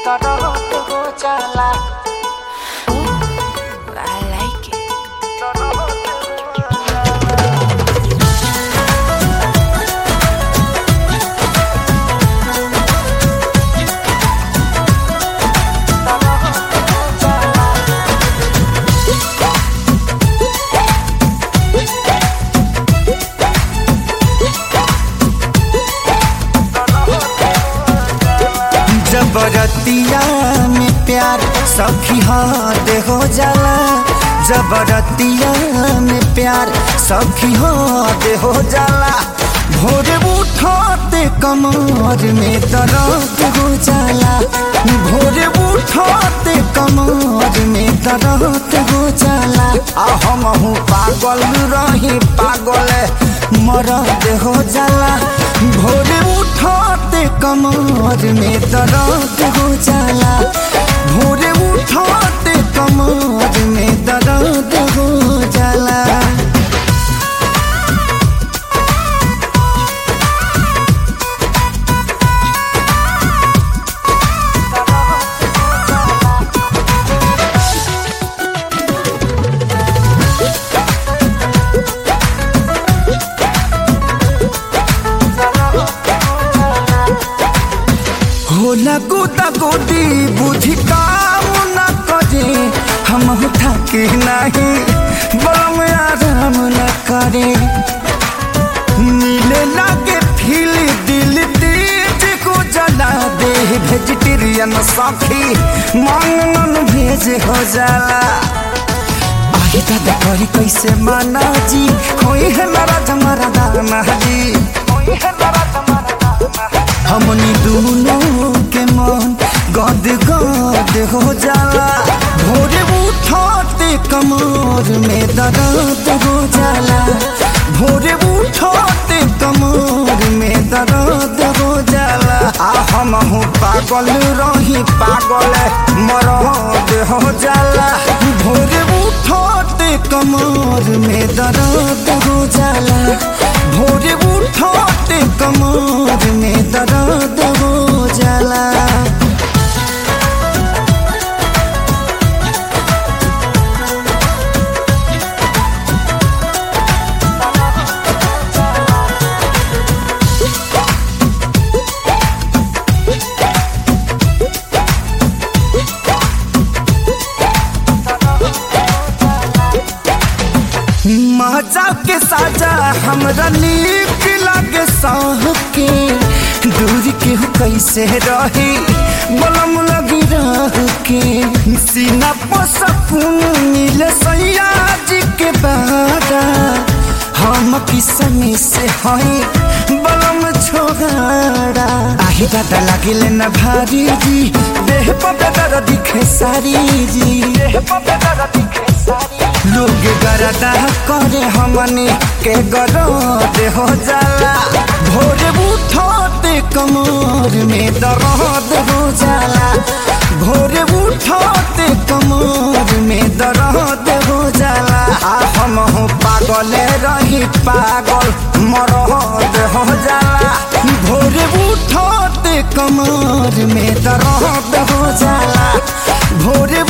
दर्द हो जाला I like it. जबरतिया में प्यार सखी हाथ हो जाला जबरतिया में प्यार सखी हाथ हो जाला भोरे उठाते कमर में दर्द हो जाला भोरे उठाते कमर में दर्द हो जाला आ हम हूँ पागल रही पागल मरद हो जाला भोरे उठाते कमर में दर्द हो जाला भोरे उठाते कमर में दर्द हो जाला होला गोदा गोदी बुद्धि काम न करे हम थके नहीं बम आराम न करे नीले लागे फील दिल तेज को जला दे वेजिटेरियन साथी मांगन भेज हो जाला आगे दादा करी कैसे माना जी होई है नाराज हमारा दाना जी होई है नाराज हमारा दाना हमनी दोनों के मन गद गद हो जाला भोरे उठाते कमर में दर्द हो जाला भोरे उठाते कमर में दर्द हो जाला आ हम हूँ पागल रही पागल मरद हो जाला भोरे उठाते कमर में दर्द हो जाला भोरे उठाते कमर में दर्द हो जाला मजा के साजा हमरा नीक लागे साह के दूर के हो कैसे रही बलम लगी रह के सीना पर सकून मिले सैया जी के बारा हम किसमी से हई बलम छोगाड़ा आही दादा लागिले न भारी जी देह पर बेदर दिखे सारी जी देह पर बेदर दिखे सारी लोग गरदा करे हमनी के गरद हो जाला भोरे उठाते कमर में दर्द हो जाला भोरे उठाते कमर में दर्द हो जाला आ हम हो पागल रही पागल मरद हो जाला भोरे उठाते कमर में दर्द हो जाला भोरे